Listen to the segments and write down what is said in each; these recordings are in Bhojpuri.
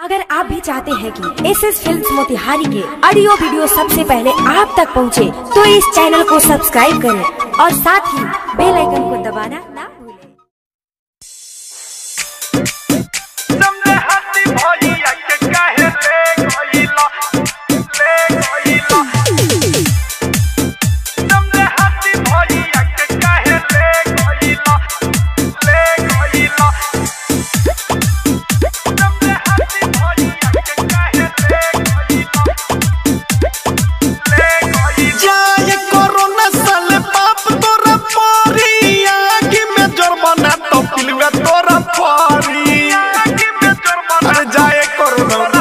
अगर आप भी चाहते हैं कि एस एस फिल्म मोतिहारी के ऑडियो वीडियो सबसे पहले आप तक पहुंचे, तो इस चैनल को सब्सक्राइब करें और साथ ही बेल आइकन को दबाना ना भूलें तुमने हंसी भैया के काहे ले गइला ले गइला तुमने हंसी भैया के काहे ले गइला ले गइला तुमने हंसी भैया के काहे ले गइला ले गइला जाए कोरोना साले बाप तोरा पारी आगे में जुर्माना तो पिलवे तोरा पारी आगे में जुर्माना अरे जाए कोरोना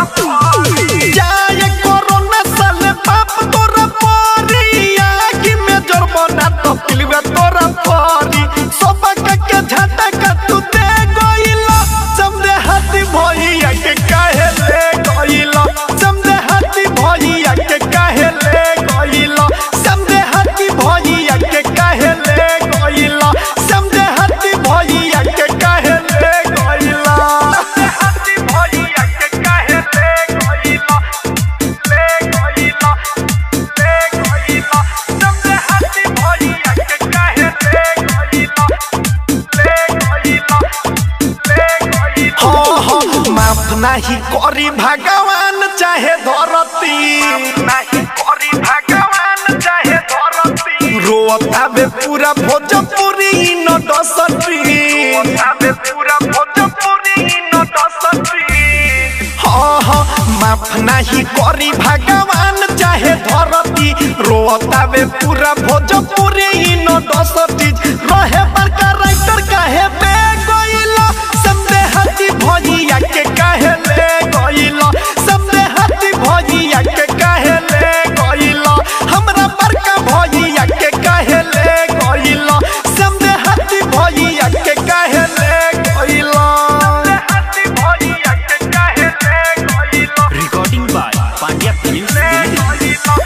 जाए कोरोना साले बाप तोरा पारी आगे में जुर्माना तो पिलवे तोरा पारी सबक के झटका तू दे गइला समझे हाथी भैया के काहे ले गइला समझे हाथी भैया के काहे ले गइला समझे हाथी भैया के काहे ले गइला समझे हाथी भैया के काहे ले गइला हंसी भैया के काहे ले गइला ले गइला ले गइला तुमने हंसी भैया के काहे ले गइला ले गइला ले गइला हाँ हाँ माफ नहीं करी भगवान चाहे धरती नहीं करी भगवान चाहे धरती रोता बे पूरा भोजपुरी न डसती तबे पूरा भोजपुरी न दसती हाँ हाँ माफ नहीं करी भगवान चाहे धरती रोता बे पूरा भोजपुरी न डसती रहे बड़का राइटर काहे बे गइला समझे हाथी भजिया के काहे ले गइला समझे हाथी भजिया के काहे ले गइला हमरा बड़का भजिया के काहे ले गइला समझे हाथी भजिया के काहे ले गइला हंसी भैया के काहे ले गइला recording by Pandya Films ले Limited. गइला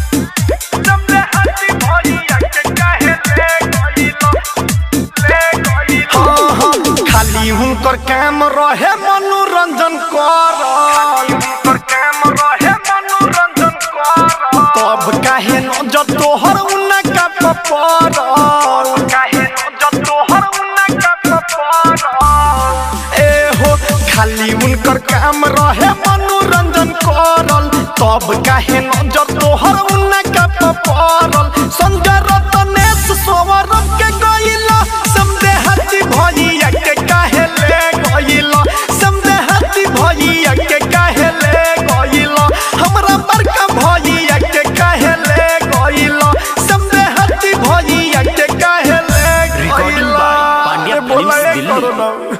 तुमने हंसी भैया के काहे ले गइला ले गइला हाँ हाँ खाली हुनकर काम रहे मनोरंजन कर पर काम रहे मनोरंजन कर तब काहे नजर तोहर उनका पपर काहे न तोहर उनका कपार ए हो खाली उनकर काम रहे मनोरंजन करल तब काहे नजर तोहर उनका पपरल संजय रतनेश सोवरम के गइला समझे हाथी भजिया के काहे ले गइला समझे हाथी भजिया के काहे ले गइला हमरा बड़का भजिया के काहे ले गइला समझे हाथी भजिया के काहे ले Recording by गइला Pandya अरे बोला Films ये Delhi. करो ना